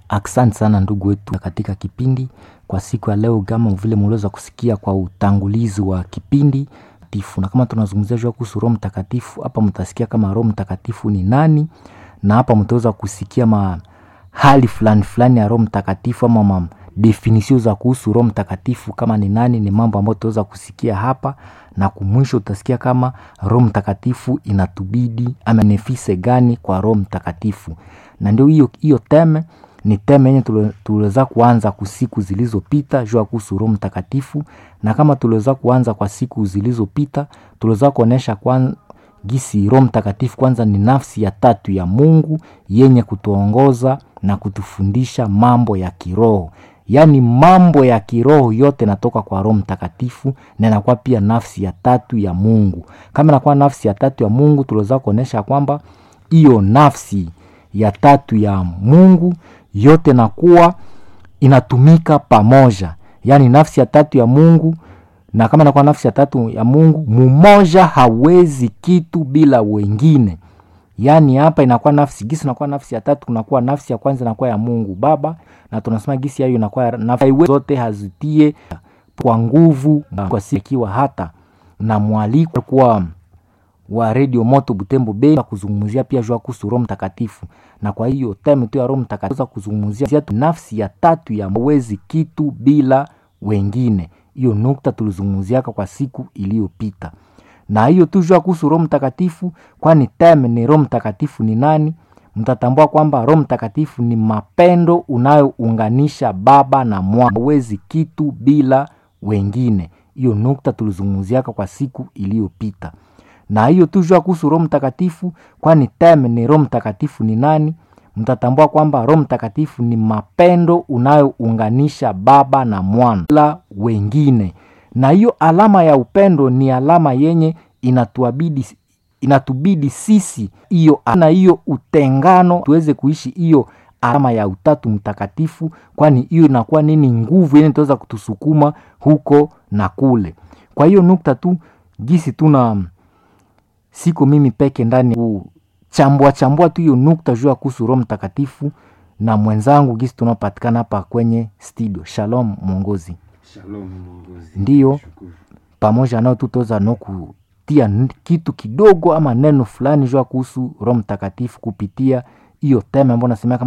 Asante sana ndugu wetu katika kipindi kwa siku ya leo, kama vile mliweza kusikia kwa utangulizi wa kipindi tifu, na kama tunazungumzia juu kuhusu Roho Mtakatifu, hapa mtasikia kama Roho Mtakatifu ni nani, na hapa mtaweza kusikia mahali fulani fulani ya Roho Mtakatifu ama ma definisio za kuhusu Roho Mtakatifu kama ni nani. Ni mambo ambayo tutaweza kusikia hapa, na kumwisho utasikia kama Roho Mtakatifu inatubidi ama nefise gani kwa Roho Mtakatifu, na ndio hiyo hiyo teme ni teme yenye tuliweza kuanza kwa siku zilizopita juu ya kuhusu Roho Mtakatifu, na kama tuliweza kuanza kwa siku zilizopita, tuliweza kuonesha kwa gisi Roho Mtakatifu kwanza ni nafsi ya tatu ya Mungu yenye kutuongoza na kutufundisha mambo ya kiroho, yaani mambo ya kiroho yote natoka kwa Roho Mtakatifu na inakuwa pia nafsi ya tatu ya Mungu. Kama inakuwa nafsi ya tatu ya Mungu, tuliweza kuonesha kwamba hiyo nafsi ya tatu ya Mungu yote nakuwa inatumika pamoja, yaani nafsi ya tatu ya Mungu. Na kama inakuwa nafsi ya tatu ya Mungu, mumoja hawezi kitu bila wengine. Yaani hapa inakuwa nafsi gisi, inakuwa nafsi ya tatu, kunakuwa nafsi ya kwanza inakuwa ya Mungu Baba, na tunasema gisi yayo inakuwa nafsi zote hazitie kwa nguvu, kwa sikiwa hata na mwaliko kwa wa Radio Moto Butembo Bay kuzungumzia pia juu kuhusu Roho Mtakatifu, na kwa hiyo time tu ya Roho Mtakatifu kuzungumzia nafsi ya tatu ya hawezi kitu bila wengine. Hiyo nukta tulizungumziaka kwa siku iliyopita, na hiyo tu juu kuhusu Roho Mtakatifu, kwani time ni Roho Mtakatifu ni nani? Mtatambua kwamba Roho Mtakatifu ni mapendo unayounganisha Baba na Mwana, hawezi kitu bila wengine. Hiyo nukta tulizungumziaka kwa siku iliyopita na hiyo tu jua kuhusu Roho Mtakatifu, kwani teme ni Roho Mtakatifu ni nani? Mtatambua kwamba Roho Mtakatifu ni mapendo unayounganisha Baba na Mwana la wengine, na hiyo alama ya upendo ni alama yenye inatuabidi inatubidi sisi hiyo na hiyo utengano tuweze kuishi hiyo alama ya utatu mtakatifu, kwani hiyo inakuwa nini? Nguvu yenye itaweza kutusukuma huko na kule. Kwa hiyo nukta tu gisi tuna siko mimi peke ndani kuchambua chambua tu hiyo nukta juu ya kuhusu Roho Mtakatifu na mwenzangu gisi tunapatikana hapa kwenye studio. Shalom mwongozi. Shalom mwongozi. Ndiyo, pamoja nao tutoza no kutia kitu kidogo ama neno fulani juu ya kuhusu Roho Mtakatifu kupitia hiyo tema ambayo nasemea